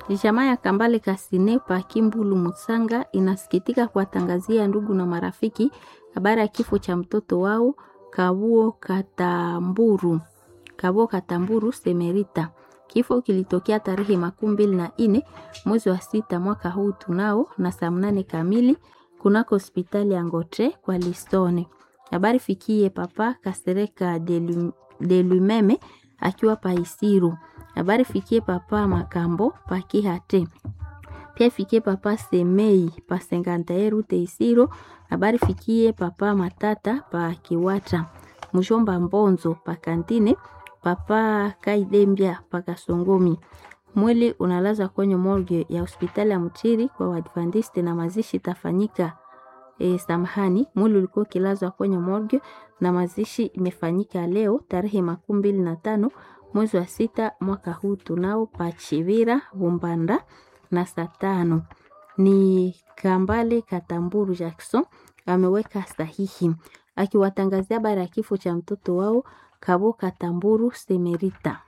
Jamaa ya Kambale Kasine pa Kimbulu Musanga inasikitika kuwatangazia ndugu na marafiki habari ya kifo cha mtoto wao Kabuo Katamburu. Kabuo Katamburu Semerita. Kifo kilitokea tarehe makumi mbili na nne mwezi wa sita mwaka huu tunao na saa mnane kamili kunako hospitali ya Ngotre kwa Listone. Habari fikie papa Kasereka de Lumeme akiwa Paisiru. Habari fikie papa Makambo pa Kihate. Pia fikie papa Semei pa Sengantae rute Isiro. Habari fikie papa Matata pa Kiwata. Mshomba Mbonzo pa Kantine. Papa Kaidembia pa Kasongomi. Mwili unalazwa kwenye morgue ya hospitali ya Mtiri kwa Waadventiste na mazishi tafanyika e, samahani, mwili ulikuwa ukilazwa kwenye morgue na mazishi imefanyika leo tarehe makumi mbili na tano mwezi wa sita mwaka huu tunao Pachivira Bumbanda na saa tano. Ni Kambale Katamburu Jackson ameweka sahihi akiwatangazia habari ya kifo cha mtoto wao Kabo Katamburu Semerita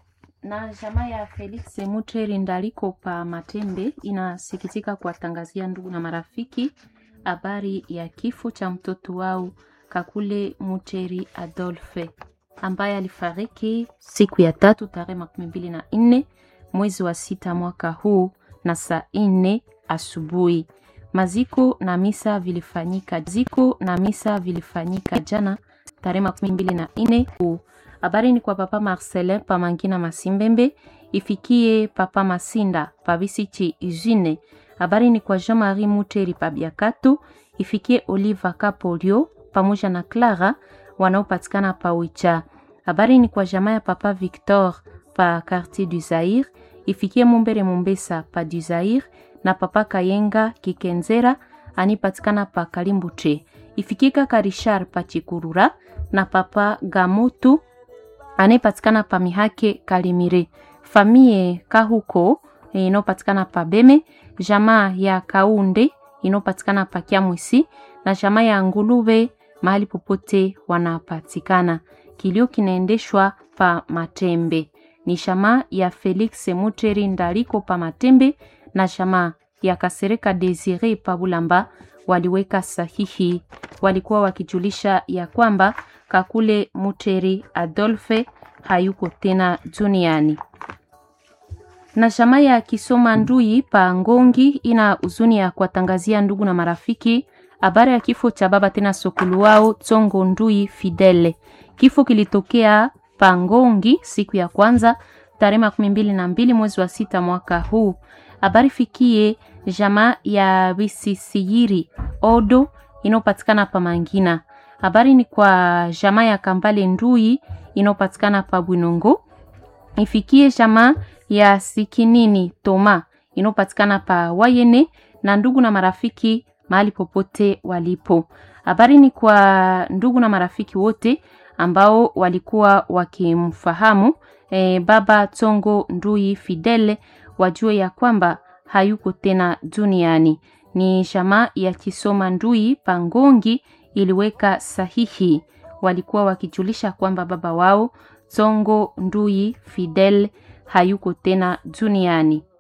na jamaa ya Felix Muteri Ndaliko pa Matembe inasikitika kuwatangazia ndugu na marafiki habari ya kifo cha mtoto wao Kakule Muteri Adolphe ambaye alifariki siku ya tatu tarehe makumi mbili na nne mwezi wa sita mwaka huu na saa nne asubuhi. Maziko na misa vilifanyika ziko na misa vilifanyika jana tarehe makumi mbili na nne huu habari ni kwa papa Marcelin pa Mangina Masimbembe, ifikie papa Masinda pa Bisichi Izine. Habari ni kwa Jean-Marie Muteri pa Biakato, ifikie Oliva Kapolio pamoja na Clara wanaopatikana pa Wicha. Habari ni kwa jamaa ya papa Victor pa Quartier du Zaire, ifikie Mumbere Mumbesa pa du Zaire na papa Kayenga Kikenzera anipatikana pa Kalimbuche. Ifikie kaka Richard pa Chikurura na papa Gamutu anayepatikana pa Mihake Kalimire, famie Kahuko inayopatikana pa Beme, jamaa ya Kaunde inayopatikana pa Kiamwisi na jamaa ya Ngulube mahali popote wanapatikana. Kilio kinaendeshwa pa Matembe, ni jamaa ya Felix Muteri Ndaliko pa Matembe na jamaa ya Kasereka Desire pa Bulamba waliweka sahihi, walikuwa wakijulisha ya kwamba Kakule Muteri Adolphe hayuko tena duniani. Na jamaa ya Kisoma Ndui pa Ngongi ina huzuni ya kuwatangazia ndugu na marafiki habari ya kifo cha baba tena sokulu wao Tsongo Ndui Fidele. Kifo kilitokea pa Ngongi siku ya kwanza tarehe makumi mbili na mbili mwezi wa sita mwaka huu. Habari fikie jamaa ya Bisisiyiri Odo inayopatikana pa Mangina. Habari ni kwa jamaa ya Kambale Ndui inayopatikana pa Bwinongo. Ifikie jamaa ya Sikinini Toma inayopatikana pa Wayene na ndugu na marafiki mahali popote walipo. Habari ni kwa ndugu na marafiki wote ambao walikuwa wakimfahamu e, baba Tsongo Ndui Fidele wajue ya kwamba hayuko tena duniani. Ni jamaa ya Kisoma Ndui Pangongi iliweka sahihi, walikuwa wakijulisha kwamba baba wao Tsongo Ndui Fidel hayuko tena duniani.